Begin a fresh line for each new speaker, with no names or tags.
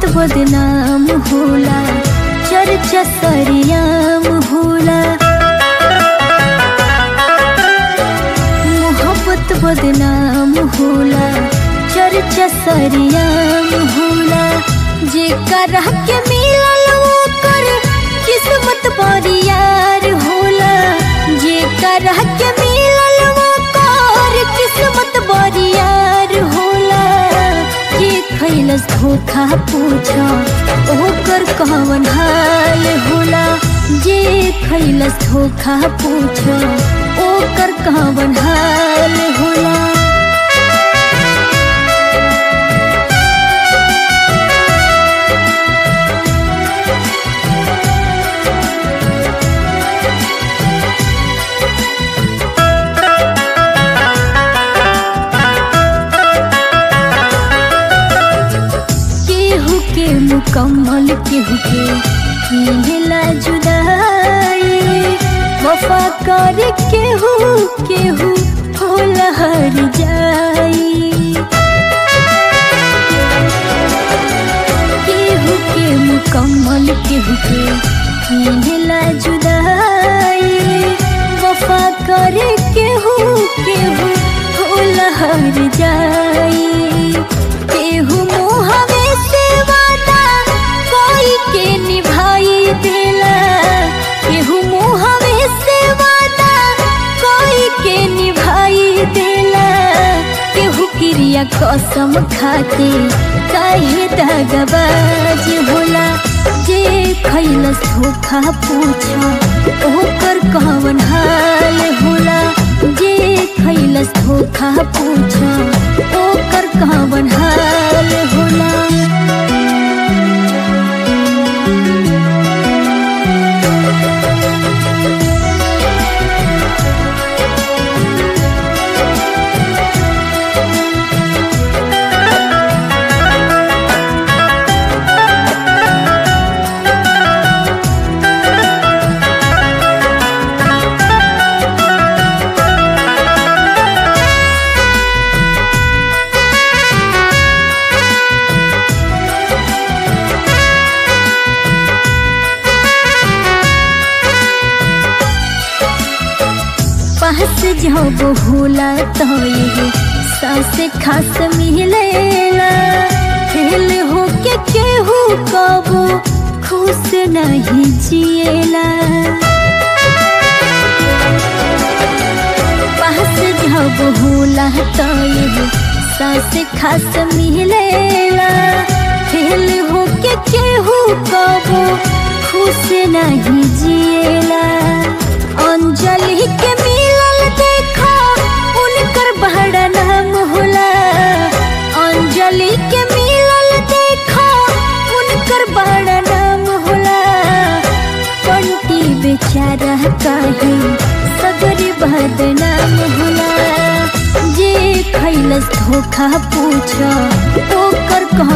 बदनाम होला चर्चा सरियाम होला मोहब्बत बदनाम होला चर्चा सरियाम होला जे कर के मिलल ओकर किस्मत बरियार होला जे कर के मिलल ओकर किस्मत बरियार होला जे खैलस धोखा पूछा ओकर कवन हाल होला जे खैलस धोखा पूछा ओकर कवन हाल होला केहू के मुकम्मल केहू के मिलेला जुदाई वफा कर केहू केहू होला हर जाई केहू के मुकम्मल केहू के मिलेला जुदाई वफा कर केहू केहू होला हर जाई केहू मुहवे से वादा कोई के निभाई देला केहू मुहवे से वादा कोई के निभाई देला केहू क्रिया कसम खाके काहे दगबाज होला जे खैलस धोखा पूछा ओकर कवन हाल होला जे खैलस धोखा पूछा ओकर कवन हाल होला पास जब होला तो ये सास खास मिलेला फेल हो के केहू कबो खुश नहीं जिएला पास जब होला तो ये सास खास मिलेला फेल हो के केहू कबो खुश नहीं जिएला अंजलि के मिलल देखा उनकर बड़ा नाम होला अंजलि के मिलल देखा उनकर बड़ा नाम होला पंटी बेचारा काहे सगरी बदनाम होला जे खैलस धोखा पूछा ओकर कह